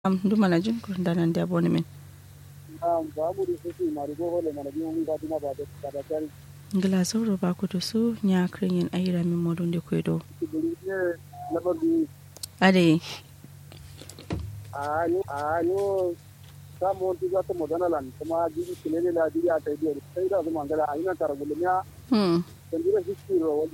am duma na jin ko danan da boni min Naam, babu da suke marigo hole mana biyu mun gadina ba da ba da tari. ngila sauro ba ku to su nya krin yin ayira min modun de ko do Ibiri ne labar bi ade a yo a yo samu wani tuga ta modana lan kuma jiri kilele la jiri a ta biyar sai da zuma ngala a ina tara gulmiya hmm kan jira history ro wali.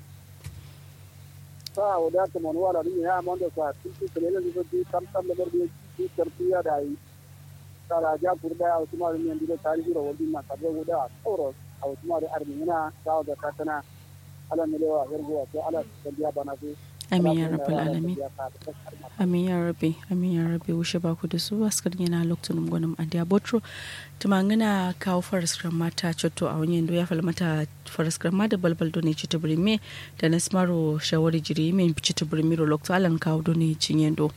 Sa wada ta mon wala ni ya mon da sa tiki kilele ni so di tam tam labar bi ki tarbiya da yi. Sara ja kurda a kuma ni ndiro tarihi ro wali na kabe guda sauro a kuma da armina ta da katana ala milewa yargo ko ala tarbiya bana su amin ya rabbal alamin amin ya rabbi amin ya rabbi wushe ba ku da su askar yana lokacin gwanin andiya botro tumangina kawo faraskar mata cotto a wani yando ya fal mata faraskar ma da balbal do ne cita birme da na smaro shawari jiri min cita birme ro lokacin alan kawo do ne cin yando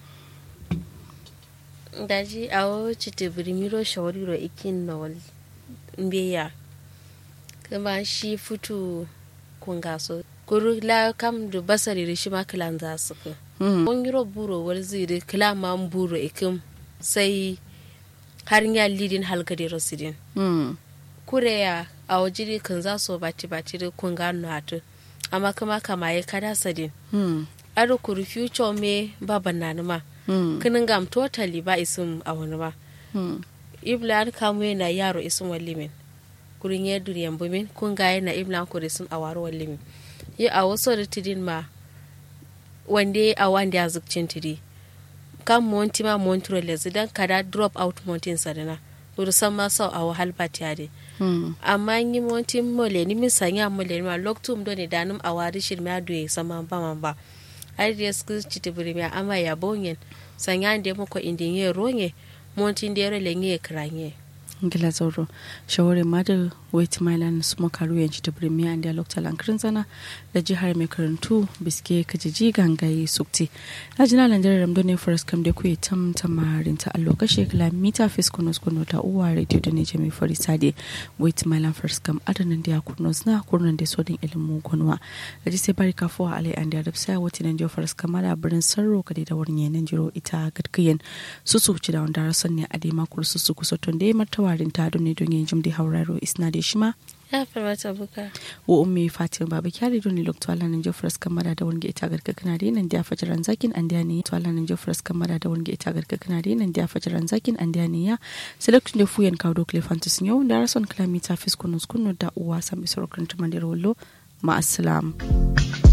daji awo chite birimiro shawariro ikin nol mbeya kuma shi futu kungaso kuru la kam du basari rishi ma kilan za su ku hmm on yiro buro wal ziri kila ma buro ikim sai har ya lidin halgade rosidin hmm kure ya a wajiri kan za su bati bati da kunga natu amma kuma kama ya kada sadin hmm aro kuru future me baban nanuma hmm kinin gam totally ba isim a wani ba hmm ibla an kamo yana yaro isin wallimin kurin ya duriyan bumin kun ga yana ibla an kuri sun awaro wallimin yi a wasu da tidin ma wande a wanda ya zukcin tidi kan monti ma montro lezi dan kada drop out montin sadana kuri san ma sau a wahal ba tiyade hmm amma yi monti mole ni min sanya mole ma loktum do ne danum a wari shirme a duye sama ba man ba ai da su ci tibiri mi ama ya bonyen sanya da muko indin ye ronye montin da yare lenye kranye ngila zauro shawarin ma da wait mailan su makaru yanci ta birni an da lokacin lankarin zana da jihar mai karantu biske kajiji gangaye sukti na jina landarar ramdo ne faras kam da kuye tam tamarin ta allo kashe kilomita fis kunos kuno ta uwa radio da ne jami fari sade wait mailan faras kam adanan da ya kurnos na kurnan da sodin ilimin kunwa da ji sai bari kafuwa alai an da rabsa wata nan jiyo faras kam da birnin sarro kade da wurin yanan jiro ita gadkiyan su su ci da wanda rasan ne a dai makul su su kusa tun da ya martawarin ta don ne don yin jim da hauraro isna da shi ma ya farmata buka wa ummi fatima baba kyari don ne lokto ala nan jofras kamara da wani ita garka kana da nan da fajaran zakin an da ne to ala nan jofras kamara da wani ita garka kana da nan da fajaran zakin an da ne ya selection da fuyen kawo dokle fantas yau da rason kilomita fiskunu skunu da uwa sami sorokin tumandar wallo ma assalam